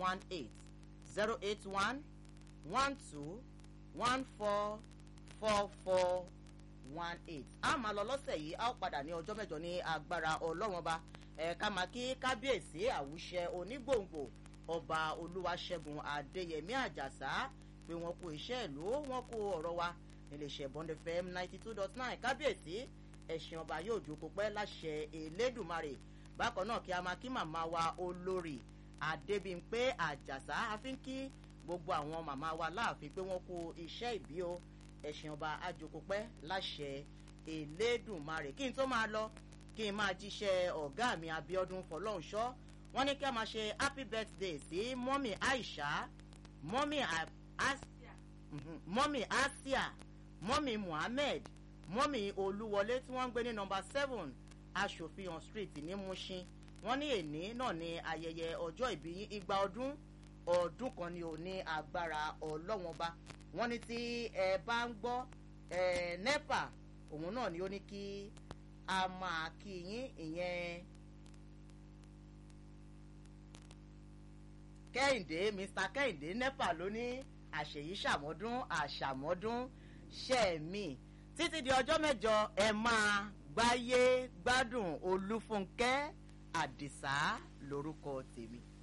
one eight zero eight one one two one four four four one eight a máa lọ lọ́sẹ̀ yìí a ó padà ní ọjọ́ mẹ́jọ ní agbára ọlọ́wọ́n ba ẹ̀ka máa kí kábíyèsí àwùṣẹ onígbòǹgbò ọba olúwaṣẹ́gun adéyẹmí àjàsá pé wọ́n kú iṣẹ́ ìlú wọ́n kú ọ̀rọ̀ wa níléeṣẹ́ bond fm ninety two dot nine kábíyèsí ẹ̀sìn ọba yóò jókòó pẹ́ láṣẹ elédùnmarè bákan náà kí a máa kí màmá wa olórí adébímpé àjàsá àfi ń kí gbogbo àwọn màmá wa láàfin pé wọ́n kú iṣẹ́ ìbí o ẹ̀sìn ọba àjòkópẹ́ láṣẹ elédùnmarè kí n tó máa lọ kí n máa jíṣẹ́ ọ̀gá mi abiodun fọlọ́hunṣọ́ wọ́n ní kí a máa ṣe happy birthday sí mọ́mì aisha mọ́mì asia mọ́mì asia mọ́mì muhammed mọ́mì olúwọlé tí wọ́n ń gbé ní nọmba seven aṣòfihàn street ní mushin wọ́n ní èní náà ní ayẹyẹ ọjọ́ ìbí igba ọdún ọdún kan ni ò ní agbára ọlọ́wọ́n bá wọ́n ní tí ẹ bá ń gbọ́ ẹ nepa òun náà ni ó ní kí a máa kí yín ìyẹn kẹ́hìndé mr kẹ́hìndé nepa ló ní àṣeyí ṣàmọ́dún àṣàmọ́dún ṣẹ́ẹ̀mí títí di ọjọ́ mẹ́jọ ẹ máa gbáyé gbádùn olúfúnkẹ́ àdìsá lórúkọ tèmi.